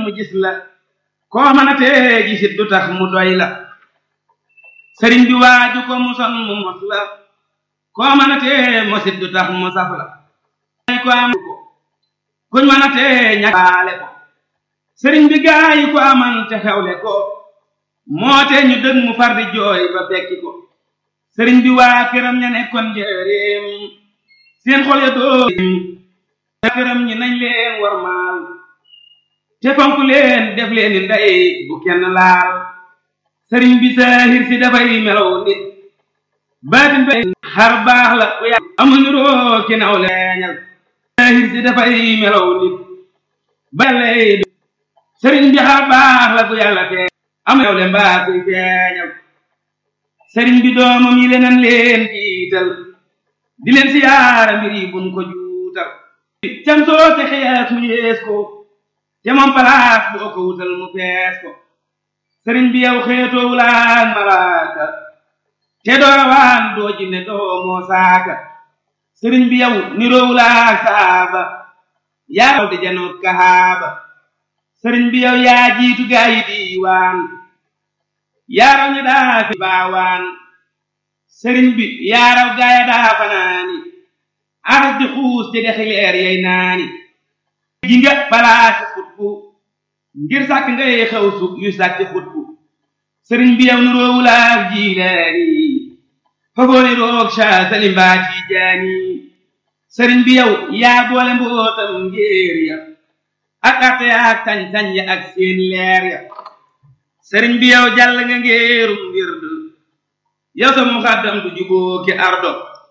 mu gis la koo mën a tee gisit du tax mu doy la sëriñ bi waaju ko muson mu mos la koo mën a tee mosit du tax mu saf la ko am ko kuñ mën a tee ñaale ko sëriñ bi gaayi ko aman te xewle ko moo te ñu dëg mu far di jooy ba fekki ko sëriñ bi waa këram ña nekkoon njëreem seen xol ya doo këram ñi nañ leen war maal te fonk leen def leen ni ndey bu kenn laal sëriñ bi saahir si dafay melaw nit baatin ba xar baax la ku yàlla amuñu roo ki naw leeñal saahir si dafay melaw nit ba lay sëriñ bi xar baax la ku yàlla tee am yow le mbaa kuy feeñal sëriñ bi doomam yi leneen leen jiital di leen siyaara mbir yi buñ ko juutal cam soo te xees mu yees ko te moom palaas boo ko wutal mu fees ko sëriñ bi yow xeetoo wulaan malaaka te doo rawaan doo jinne doo moo saaka sëriñ bi yow niroo wulaak saaba yaa di janoot kahaaba sëriñ bi yow yaa jiitu gaa yi diiwaan yaaraw ña daa fi baawaan sëriñ bi yaaraw gaaya daa fanaani aras di xuus te dexi leer yay naani ji nga palaasi xutbu ngir sàkk ngay xew su yu sàkki xutbu sëriñ bi yow nuroowulaak jiilaani fagooni roog ca salimbaa tiijaani sëriñ bi yow yaa boole mbootam ngéer ya ak arte ak sañ-sañ ya ak seen leer ya sëriñ bi yow jàll nga ngéerum wird yow sa muxaddam du juboo ki ardo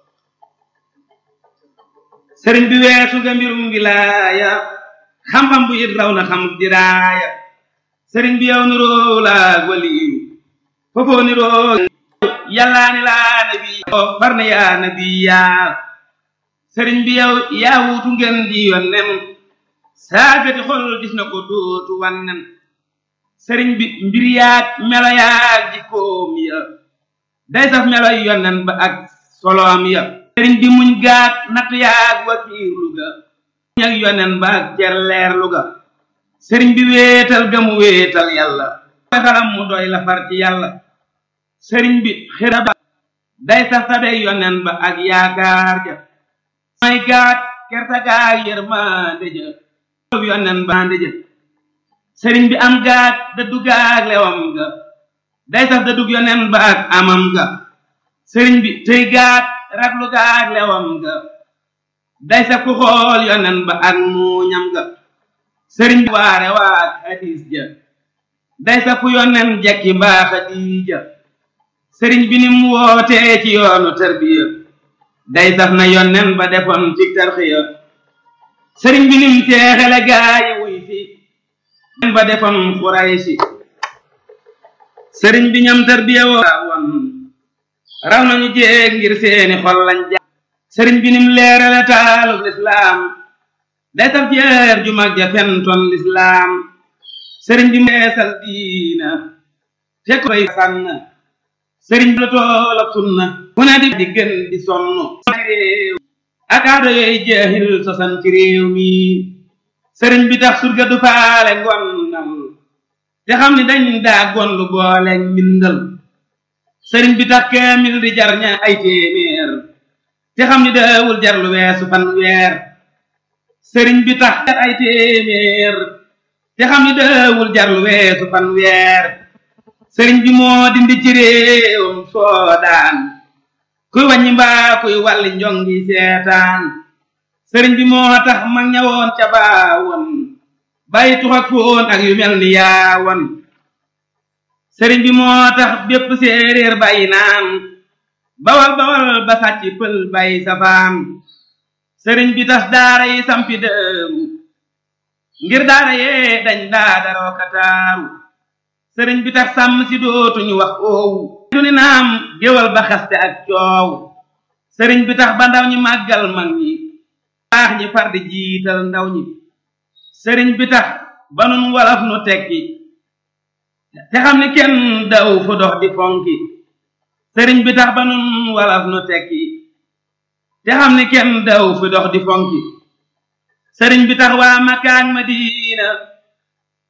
sëriñ bi weesu nga mbirum wilaaya xam-xam bu it raw na xam diraaya sëriñ bi yow niroo laag waliyu foofoo niroo yàllaa ni laa nabi far na yaa nabi yaa sëriñ bi yow yaa wuutu ngeen di yonnen saagati xol gis na ko dootu wannen sëriñ bi mbir yaag melo yaag jikkoom ya day saf melo yonnen ba ak soloom ya sëriñ bi muñ gaat natt yaag wakiirlu ga muñ ak yonnen ba ak cerleerlu ga sëriñ bi wéetal ga mu wéetal yàlla xalam mu doy la far ci yàlla sëriñ bi xira ba day saf tabey yonnen ba ak yaakaar ja may gaat kerta gaag yërmande ja yonnen ba ndëjë sëriñ bi am gaat dëddu gaag lewam ga day saf dëddug yonen ba ak amam ga sëriñ bi tëy gaat raglu gaag lewam ga day saf ku xool yonen ba ak muuñam ga sëriñ bi waare waag hadis ja day saf ku yonen jekki mbaa xadiija sëriñ bi nim wootee ci yoonu tarbiya day saf na yonen ba defoon ci tarxiya sëriñ bi nim teexale gaayi wuy fi ba defoon xuraysi sëriñ bi ñam tarbiya woon raw nañu jéeg ngir seeni xol lañ ja sëriñ bi nim leerale taalub lislaam day saf jeer ju mag ja fentoon lislaam sëriñ bi meesal diina te koy sànn sëriñ bi la toolab sunna ku ne di di gën di sonn réew ak aada yooyu jeexil sosan ci réew mi sëriñ bi tax surga du faale ngonnal te xam ni dañ daa gondu boole mbindal sëriñ bi tax kaamil di jar ña ay téeméer te xam ni daawul jar lu weesu fan weer sëriñ bi tax ay téeméer te xam ni daawul jar lu weesu fan weer sëriñ bi moo dindi ci réewam soodaan kuy wàññi mbaa kuy wàlli njongi seetaan sëriñ bi moo tax mag ñawoon ca baawoon bàyyi tux ak foon ak yu mel ni yaawoon sëriñ bi moo tax bépp séeréer bàyyi naan bawal bawal ba sàcc pël bàyyi safaan sëriñ bi tas daara yi sampi dëru ngir daara yee dañ daa daroo kataaru sëriñ bi tax sàmm si dootuñu wax oowu du ni naam géwal ba xaste ak coow sëriñ bi tax ba ndaw ñi màggal mag ñi baax ñi far di jiital ndaw ñi sëriñ bi tax ba nun walaf nu tekki te xam ni kenn daw fu dox di fonki sëriñ bi tax ba nun walaf nu tekki te xam ni kenn daw fu dox di fonki sëriñ bi tax waa Makka ak Madina